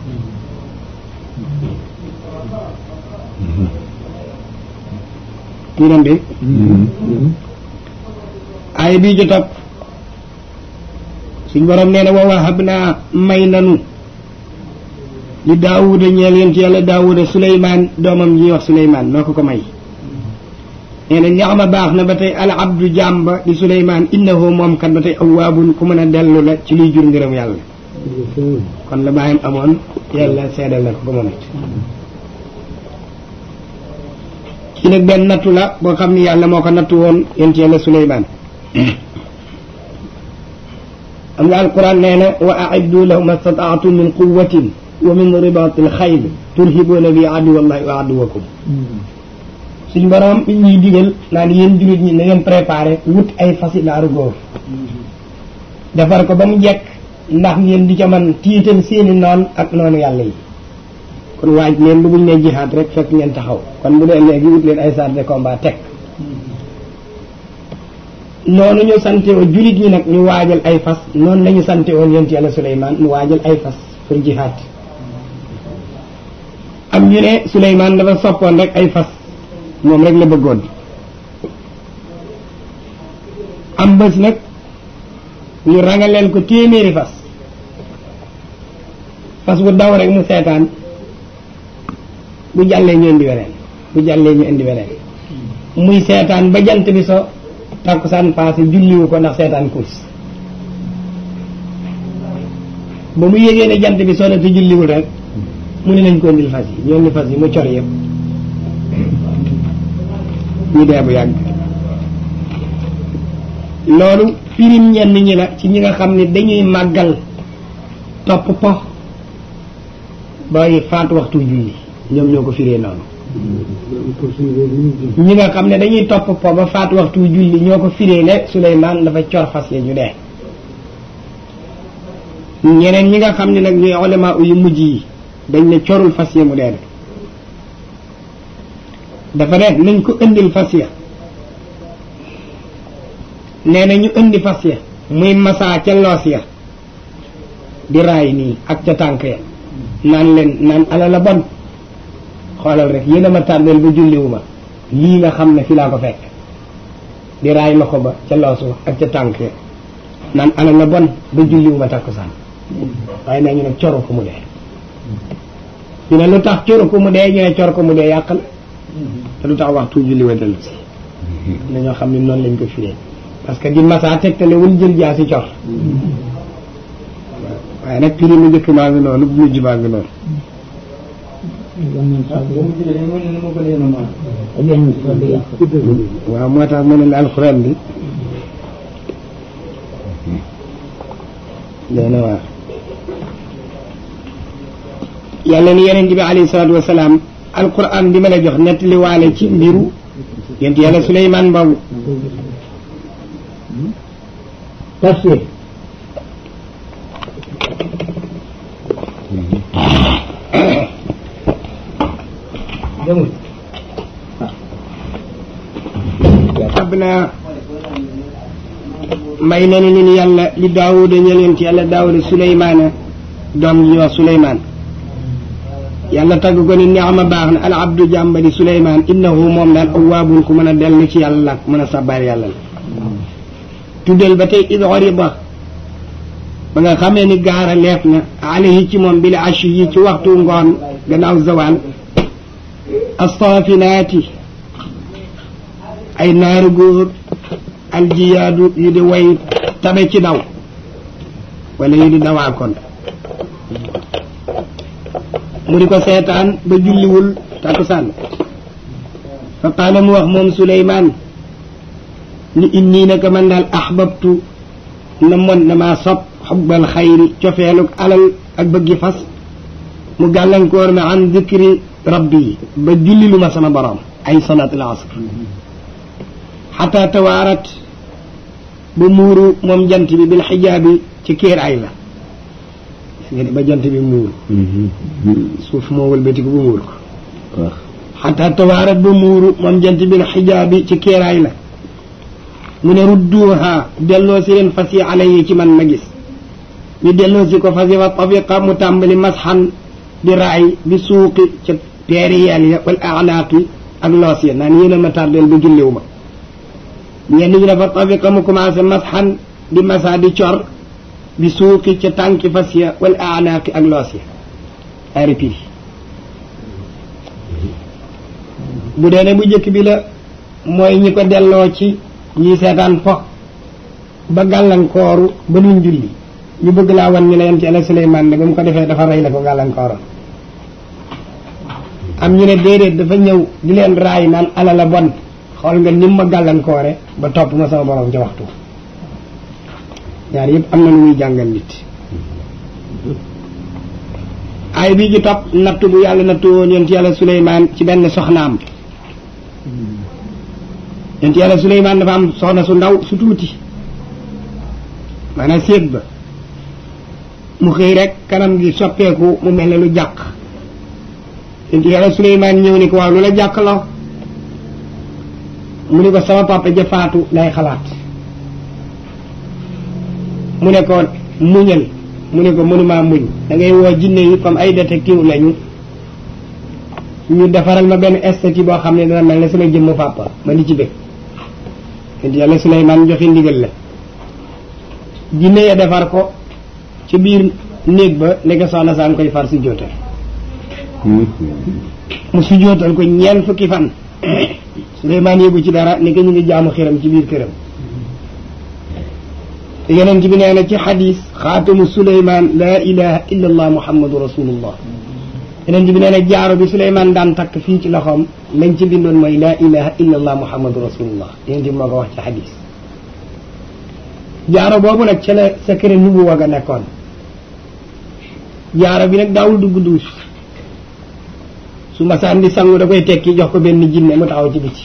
tuuram de aaya bii ju topp suñ borom nee na wa wahab naa may nanu li daawuda ñeel yent yàlla daawuda suleymaan doomam ñuy wax suleymaan noo ko ko may nee na ñaxma baax na ba tey al abdu jàmba di suleymaan innahu moom kat ba tey awaabun ku mën a dellu la ci luy jur ngërëm yàlla kon la bàyyam amoon yàlla seedal na ko ko moom it kii nag benn nattu la boo xam ni yàlla moo ko nattu woon yent yàlla suleymaan am nga alquran nee na wa aiddu lahum mastataatum min quwatin wa min ribaati alxayl turhibuuna bi aduwallahi wa aduwakum suñ borom mi ñuy digal naan yéen jullit ñi na ngeen préparé wut ay fasi naaru góor defar ko ba mu jekk ndax ngeen di ca man tiital seeni noon ak noonu yàlla yi kon waaj leen bu buñ ne jihaad rek fekk ngeen taxaw kon bu dee léegi wut leen ay chars de combat teg noonu ñu sante woon jullit ñi nag ñu waajal ay fas noonu la ñu sante woon yonent yàlla Suleymaan mu waajal ay fas pour jihaad am ñu ne Suleymaan dafa soppoon rek ay fas moom rek la bëggoon am bés nag ñu rangaleen ko téeméeri fas fas bu daw rek mu seetaan bu jàllee ñeen di weneen bu jàllee ñu indi beneen muy seetaan ba jant bi so takkusaan passé julliwu ko ndax seetaan course ba mu yégee ne jant bi so na te julliwul rek mu ne nañ ko indil fas yi ñu indi fas yi mu cor yëpp ñu dee bu yàgg loolu firim ñenn ñi la ci ñi nga xam ne dañuy màggal topp po bay faat waxtu julli ñoom ñoo ko firee noonu ñi nga xam ne dañuy topp po ba faat waxtu julli ñoo ko firee ne Suleymaan dafa cor fas ya ñu dee ñeneen ñi nga xam ne nag ñuy ulama yu mujj yi dañ ne corul fas ya mu dee dafa ne nañ ko indil fas ya nee na ñu indi fas ya muy masaa ca loos ya di raay nii ak ca tànk ya naan leen naan ala la bon xoolal rek yéen a ma tànneel ba julliwu ma lii nga xam ne fi laa ko fekk di raay loxo ba ca loosu ak ca tànk ya naan ala la bon ba julliwu ma takkusaan waaye nee ñu ne coru ko mu dee ñu ne lu tax coru ko mu dee ñu ne cor ko mu dee yàqal te lu tax waxtu julli wa dellu si na ñoo xam ne noonu lañ ko firee parce que di masa tegtale wul jël jaa si cor waaye nag prix mu njëkk maa ngi noonu bu mujj maa ngi noonu waaw moo tax mu ne la alxuraan bi dana waar yàlla ni yeneen bi alayhi salaatu wasalaam alquran bi ma la jox nettali waale ci mbiru yent yàlla Suleymaan boobu tafsir demul ab naa may na ni ni yàlla li daawuda ñeneen ci yàlla daawuda suleymaana doom ji ñuy wax suleymaan yàlla tagg ko ni neexama baax na al abdu jàmbadi suleymaan innahu moom daal awaabun ku mën a dellu ci yàlla la mën a sabbaar yàlla la tuddal ba tey id xoriba ba nga xamee ni gaara leef na alayhi ci moom bil ashi yi ci waxtu ngoon gannaaw zawal astaafinaati ay naaru góor aljiyaadu yu di way tabe ci daw wala yu di dawaa kon mu di ko seetaan ba julliwul takkusaan fa qaala mu wax moom Suleymaan ni inni naka man daal ahbabtu na mon na maa sob xubbal xayri cofeeluk alal ak bëggi fas mu gàllankoor ma an dikri rabbi ba jullilu ma sama borom ay salaat al asr xataa tawaarat ba muuru moom jant bi bil xijaabi ci kéer ay la gis nga ba jant bi muuru suuf moo wëlbatiku ba muur ko xataa tawaarat ba muuru moom jant bil xijaabi ci kéer ay la mu ne rudduha delloo si leen fas yi alayhi ci man ma gis ñu delloo si ko fas yi fa tafiqa mu tàmbali masxan di raay bi suuqi ca peeri yeel ya wal anaaqi ak loos ya naan yéen a ma tardeel ba julliw ma ñenn ñi dafa tafiqa mu commencé masxan di masa di cor bi suuqi ca tànki fas ya wal anaaqi ak loos ya ay répiri bu dee ne bu njëkk bi la mooy ñi ko delloo ci ñi seetaan fo ba gàllankooru ba duñ julli ñu bëgg laa wan ni la yent yàlla Suleymaan ne ba mu ko defee dafa rey la ko gàllankooroon am ñu ne déedéet dafa ñëw di leen raay naan ala la bon xool nga nim ma gàllankoore ba topp ma sama borom ca waxtu ñaar yëpp am na lu muy jàngal nit ay bii ci topp nattu bu yàlla nattu woon yent yàlla Suleymaan ci benn soxnaam yent yàlla Suleymaan dafa am soxna su ndaw su tuuti maanaam séet ba mu xëy rek kanam gi soppeeku mu mel ne lu jàq yent yàlla Suleymaan ñëw ni ko waaw lu la jàq la mu ni ko sama papa ja faatu lay xalaat mu ne ko muñal mu ne ko mënumaa muñ da ngay woo jinne yi comme ay détective lañu ñu defaral ma benn esthétique boo xam ne dana mel ne sama jëmmu papa ma di ci bëgg yent yàlla Suleymaan joxe ndigal la jinne ya defar ko ci biir néeg ba nekk soxna saa ngi koy far si joote mu sujootal ko ñeent fukki fan Suleymaan yëgu ci dara ni ko ñu ngi jaamu xiram ci biir këram te yonent bi nee na ci xadis xaatamu Suleymaan laa ilaha illa allah muhammadu rasulullah yonent bi nee na jaaro bi Suleymaan daan takk fii ci loxoom lañ ci bindoon mooy laa ilaha illa allah muhammadu rasulullah yonent bi moo ko wax ci xadis jaaro boobu nag ca la secret nubu wag a nekkoon jaaro bi nag daawul dugg duus su masaan di sangu da koy tekki jox ko benn jinne mu taxaw ci biti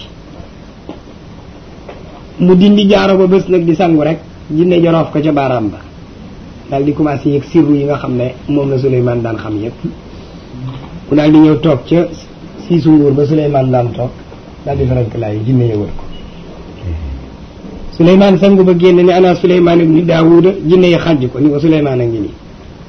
mu dindi jaaro ba bés nag di sangu rek jinne joroof ko ca baaraam ba daal di commencé yëg sirru yi nga xam ne moom la Souleymane daan xam yëpp mu daal di ñëw toog ca siisu nguur ba Souleymane daan toog daal di farank laay jinne yëwal ko Souleymane sangu ba génn ne ana Souleymane ibni Daawuda jinne yi xàjj ko ni ko Souleymane a ngi nii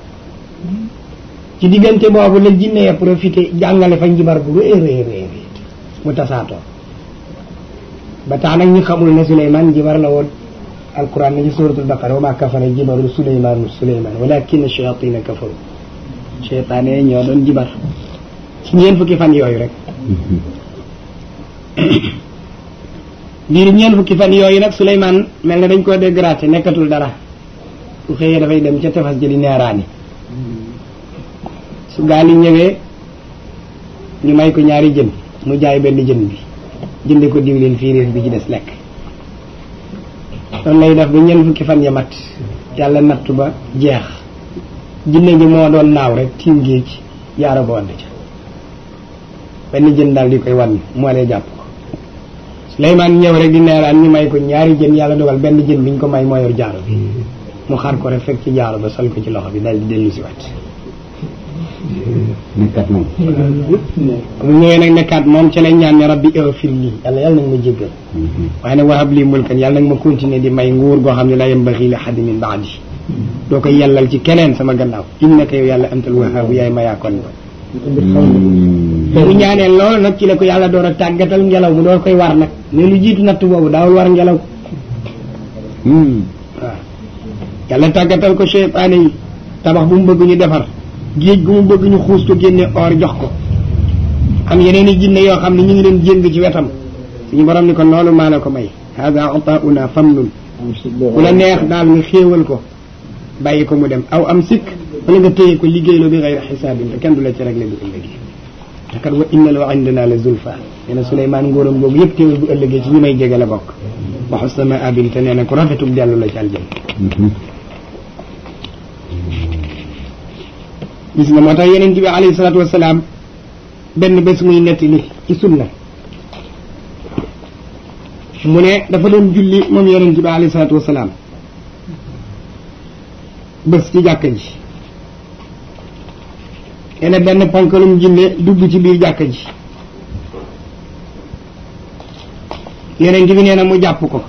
ci diggante boobu la jinne ya profité jàngale fa njibar bu rëy rëy rëy mu tasaatoo ba tax nag ñu xamul ne Souleymane njibar la woon alquran ne ci suratul baqara wa ma kafara jibaru Souleymane Souleymane walakin shayatina kafaru cheytaane ñoo doon jibar ci ñeen fukki fan yooyu rek biir ñeen fukki fan yooyu nag Souleymane mel na dañ koo dégraté nekkatul dara su xëyee dafay dem ca tefas jëli neeraani su gaal yi ñëwee ñu may ko ñaari jën mu jaay benn jën bi jënde ko diwlin fiiriir bi ci des lekk noonu lay def ba ñeent fukki fan ya mat yàlla nattu ba jeex jinne ji moo doon naaw rek tiim géej yaara ba wadd ca benn jën daal di koy wan moo lay jàpp ko Suleymaan ñëw rek di neeraan ñu may ko ñaari jën yàlla dogal benn jën bi ñu ko may moo yor jaaro bi mu xar ko rek fekk ci jaaro ba sol ko ci loxo bi daal di dellu si wat nekkat moom mu ñëwee nag nekkaat moom ca lay ñaan ne rabbi ighfir lii yàlla yàlla nag ma jéggal waaye nag wahab lii mulkan yàlla nag ma continuer di may nguur goo xam ne la yambaxi li ahadin min baadi doo koy yàllal ci keneen sama gannaaw innaka yow yàlla antal wahaabu yaay ma yaakoon ba mu ñaanee loolu nag ci la ko yàlla door a tàggatal ngelaw mu door koy war nag mais lu jiitu natt boobu daawul war ngelaw waaw yàlla tàggatal ko cheytaane yi tabax bu mu bëgg ñu defar géej gu mu bëgg ñu xuus ko génne or jox ko am yeneen i jinne yoo xam ne ñu ngi leen jéng ci wetam suñu borom ni ko loolu maa la ko may hada ataauna famnun ku la neex daal nga xéewal ko bàyyi ko mu dem aw am sikk wala nga téye ko liggéeyloo bi xayri xisaabin te kenn du la ci réglé bu ëllëgee te kat wa inna la indana la zulfa nee na Souleymane ngóoram googu yëpp téewal bu ëllëgee ci ñi may jege la bokk wa xusna maabil te nee na ku rafetub dellu la ci aljanna gis nga moo tax yeneen bi alayhi salaatu wasalaam benn bés muy nettali ci sunna mu ne dafa doon julli moom yeneen bi alayhi salaatu wasalaam bés ci jàkka ji nee na benn ponkalum jinne dugg ci biir jàkka ji yeneen bi nee na mu jàpp ko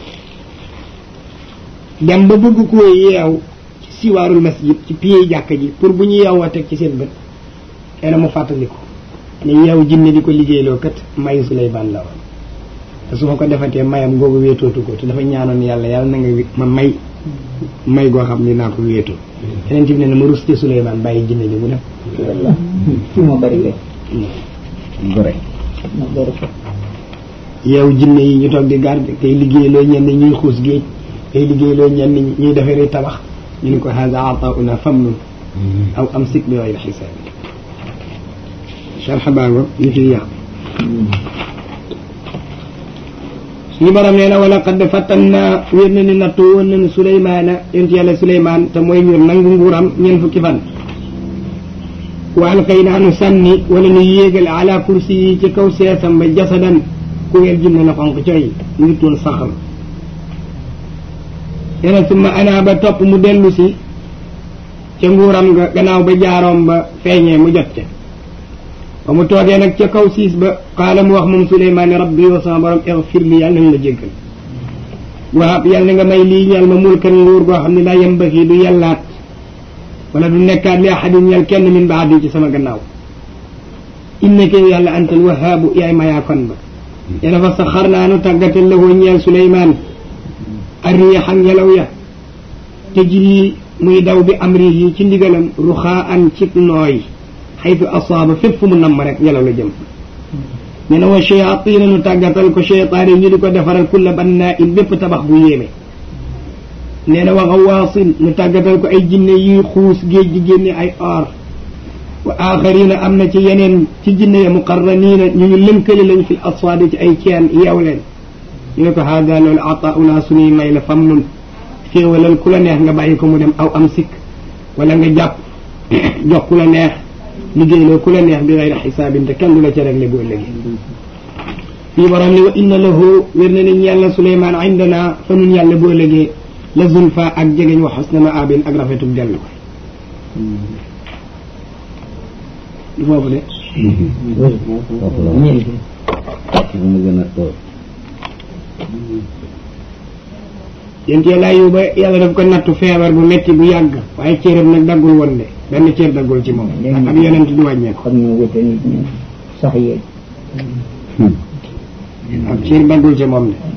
dem ba bëgg koo yeew siwaarul masjid ci pied jàkka ji pour bu ñu yeewoo teg ci seen bët nee na mu fàttaliku ne yeew jinne di ko liggéeyloo kat mayu Suleymaan la woon te su ma ko defatee mayam googu wéetootu ko te dafa ñaanoon yàlla yàlla na nga ma may may goo xam ni naa ko wéetoo yeneen ci bi ne ma rus ci Suleymaan bàyyi jinne ji mu dem fi moo bari kay gore moo bari ko yeew jinne yi ñu toog di garde tey liggéeyloo ñenn ñuy xuus géej tey liggéeyloo ñenn ñuy defaree tabax ñu ni ko hada atauna famnun aw amsik bi gayri xisaabi sharxa baago ñu fi yàq suñu borom nee na wala qad fattanna wér na ni nattu woon nañu Suleymaana yonent yàlla Suleymaan te mooy ñu nangu nguuram ñeent fukki fan wa alqaynaa nu sànni wala nu yéegal ala kursi yi ci kaw seesam ba jasadan ku weer jinne la xonq coy mu ngi toon saxal yene summa ana ba topp mu dellu si ca nguuram nga gannaaw ba jaaroom ba feeñee mu jot ca ba mu toogee nag ca kaw siis ba qaala mu wax moom Suleymaan ne rabbi yow sama borom igfir li yàlla nañ la jéggal wahab yàlla na nga may lii ñal ma mulkan nguur goo xam ne laa yembaxi du yàllaat wala du nekkaat li ahadin ñal kenn min baadi ci sama gannaaw innaka yow yàlla antal wahaabu yaay mayaa kon ba yene fa saxar naa nu tàggatal la woo ñeel Suleymaan arriixa ngelaw ya tajri muy daw bi amrihi ci ndigalam ruxaa an cib nooy xaytu asaaba fépp fu mu namm rek ngelaw la jëm ñu ne wa shayatina nu tàggatal ko cheytaane ñu di ko defaral kulla bannaa in bépp tabax bu yéeme nee na wa xawaasin nu tàggatal ko ay jinne yuy xuus géej gi génne ay or wa axarina am na ci yeneen ci jinne ya muqarraniina ñu ñu lënkale lañ fi aswaadi ci ay ceen yeew leen ñu ne ko haada loolu ataauna suñuy may la fam nun féewalal ku la neex nga bàyyi ko mu dem aw am sikk wala nga jàpp jox ku la neex liggéeyloo ku la neex bi gayri xisaabin te kenn du la ca réglé boo léegi fii borom ni wa inna lahu wér na ni yàlla suleymaan indana fa nun yàlla boo légee la zulfa ak jegeñ wa xusna maabin ak rafetug dellu ko du foofu de foofu la mil mu gën a tóor yéen teel a yóbba yàlla daf ko nattu feebar bu metti bu yàgg waaye cëram nag daggul woon de benn cër daggul ci moom ndax ab yonent du wàññeeku xam ñu wute nit ñi sax yeeg ab cër daggul ci moom de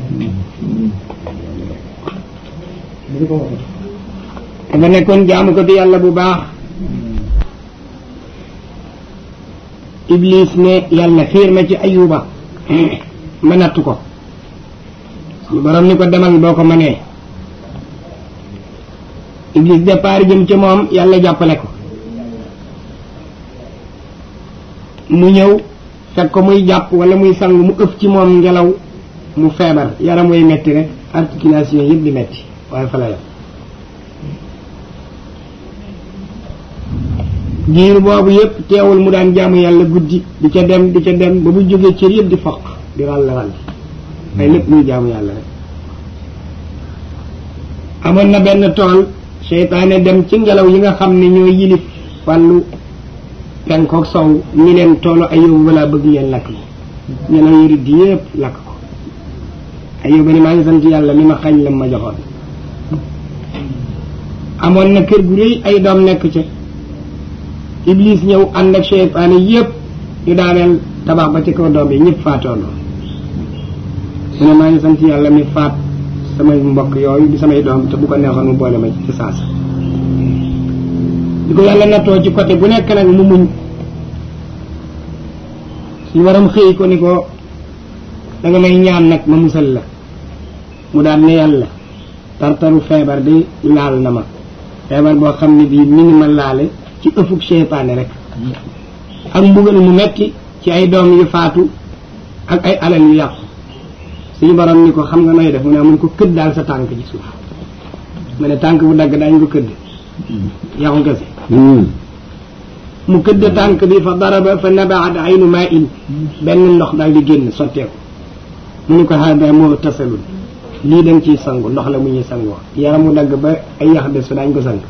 dafa nekkoon jaamu ko di yàlla bu baax iblis ne yàlla xiir ma ci ayuba ma nattu ko suñu borom ni ko demal boo ko mënee iblis départ jëm ci moom yàlla jàppale ko mu ñëw fekk ko muy jàpp wala muy sang mu ëf ci moom ngelaw mu feebar yaram way metti rek articulation yëpp di metti waaye fa la yam diir boobu yëpp teewul mu daan jaamu yàlla guddi di ca dem di ca dem ba bu jógee cër yëpp di foq di ràll ràll ay lépp muy jaamu yàlla rek amoon na benn tool seytaane dem ci ngelaw yi nga xam ne ñoo yilif wàllu penkook sow ni leen toolu ayóobu balaa bëgg ngeen lakk yi ngelaw yi riddi yëpp lakk ko ayóoba ni maa ngi sant yàlla mi ma xañ lam ma joxoon amoon na kër gu rëy ay doom nekk ca iblis ñëw ànd ak seytaane yëpp ñu daaneel tabax ba ci kaw doom yi ñëpp faatoondoo mu ne maa ngi sant yàlla mi faat samay mbokk yooyu di samay doom te bu ko neexoon mu boole ma ci saasa di ko yàlla nattoo ci côté bu nekk nag mu muñ suñu waram xëy ko ni ko da nga may ñaan nag ma musal la mu daan ne yàlla tartaru feebar bi laal na ma feebar boo xam ne bii mi ngi ma laale ci ëffug seytaane rek ak mbugal mu metti ci ay doom yu faatu ak ay alal yu yàqu suñu borom ni ko xam nga nooy def mu ne mun ko këdd daal sa tànk ci suuf mu ne tànk bu dagg daañu ko këdd yaxu kese mu këdd tànk bi fa daraba fa nabaat aynu maa in benn ndox daal di génn sotteeku mu ni ko hada moo tasalul lii dañ ciy sangu ndox la mu ñuy sangoo yaram mu dagg ba ay yax des fa daañ ko sang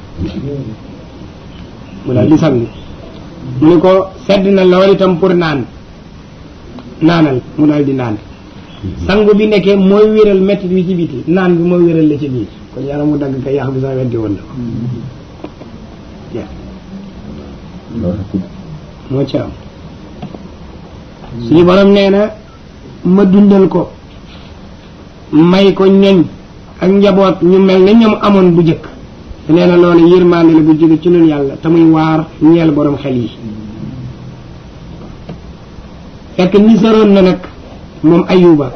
mu daal di sangu mu ni ko sedd na lool itam pour naan naanal mu daal di naan sangu bi nekkee mooy wéral métti bi ci biti naan bi mooy wéral la ci biir kon yaram mu dagg ka yax bi sax weddi woon na ko moo ci am suñu borom nee na ma dundal ko may ko ñoñ ak njaboot ñu mel ne ñoom amoon bu jëkk te nee na loolu yërmande la bu jóge ci ñun yàlla te muy waar ñeel borom xel yi fekk nisaroon na nag moom ayuba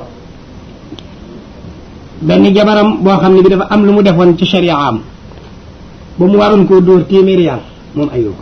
benn jabaram boo xam ne bi dafa am lu mu defoon ci sharia am ba mu waroon koo dóor téeméeri yàlla moom ayuba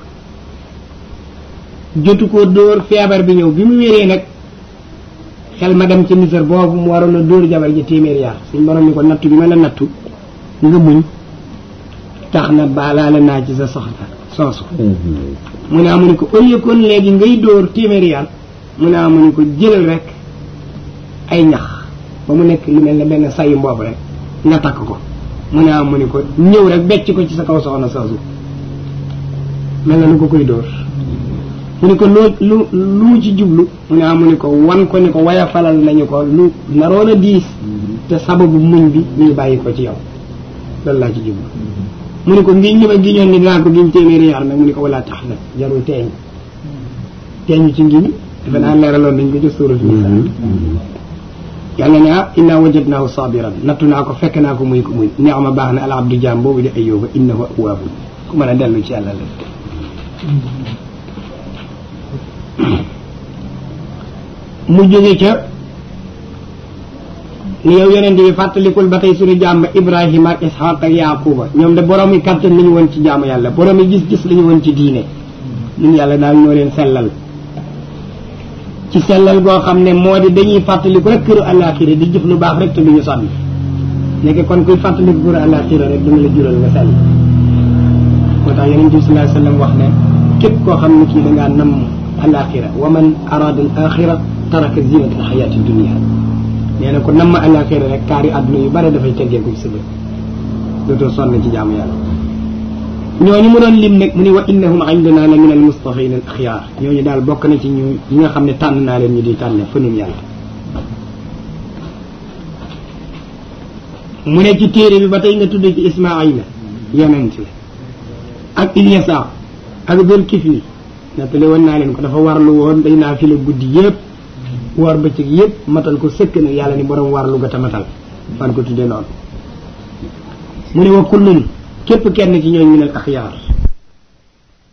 jotu koo dóor feebar bi ñëw bi mu wéree nag xel ma dem ci nisar boobu mu waroon a dóor jabar ji téeméeri yàlla suñ borom ni ko nattu bi ma la nattu nga muñ tax na baalaale naa ci sa soxna soosu mu ne amu ni ko au lieu kon léegi ngay dóor téeméeri yàlla mu ne amu ni ko jëlal rek ay ñax ba mu nekk lu mel ne benn sayu mboobu rek nga takk ko mu ne amu ni ko ñëw rek becc ko ci sa kaw soxna soosu mel na nu ko koy dóor mu ni ko loo lu lu mu ci jublu mu ne amu ni ko wan ko ni ko waya falal nañu ko lu naroon a diis te sababu muñ bi ñuy bàyyi ko ci yow loolu laa ci jublu mu ni ko ngi ñi ma giñoon ni dinaa ko giñ téeméeri yaar nag mu ni ko wala tax nag jarul teeñ teeñu ci ngiñ defe naa leeraloon nañ ko ci suurat Nisaa yàlla ne ah inna wajadnaahu sabiran nattu naa ko fekk naa ko muy ko muy neex ma baax na al abdu jaam boobu di ayyuba innahu awwaabun ku mën a dellu ci yàlla la mu jóge ca ni yow yonent bi fàttalikul ba tey suñu jàmm Ibrahima ak Ishaq ak Yaquba ñoom de borom yi kàttan li ñu woon ci jaamu yàlla borom yi gis-gis li ñu woon ci diine ñun yàlla daal ñoo leen sellal ci sellal goo xam ne moo di dañuy fàttaliku rek këru àllaaxira di jëf lu baax rek te duñu sonn léegi kon kuy fàttaliku këru àllaaxira rek dina la jural nga sell moo tax yonent bi sallallahu alayhi wa sallam wax ne képp koo xam ne kii da ngaa namm àllaaxira wa man arada al axira taraka zinata al xayaati dunia nee na ko namm àllaaxira rek kaari àdduna yu bare dafay teggeeku ci sa bët dootoo sonn ci jaamu yàlla ñooñu mu doon lim nag mu ni wa innahum indana la min al mustafin al axyaar ñooñu daal bokk na ci ñu ñi nga xam ne tànn naa leen ñu di tànne fa nun yàlla mu ne ci téere bi ba tey nga tudd ci ismaila yonent la ak ilyasa ak dul kifli nettali woon naa leen ko dafa warlu woon day naa fi la guddi yëpp woor bëccëg yëpp matal ko sëkk nag yàlla ni borom warlu ga ta matal fan ko tuddee noonu mu ne wa kullun képp kenn ci ñooñ minal axyaar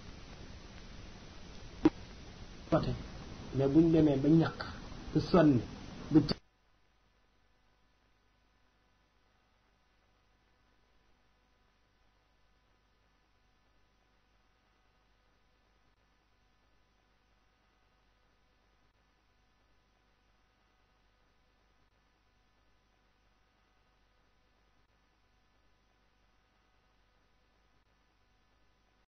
mais buñ demee ba ñàkk ba sonn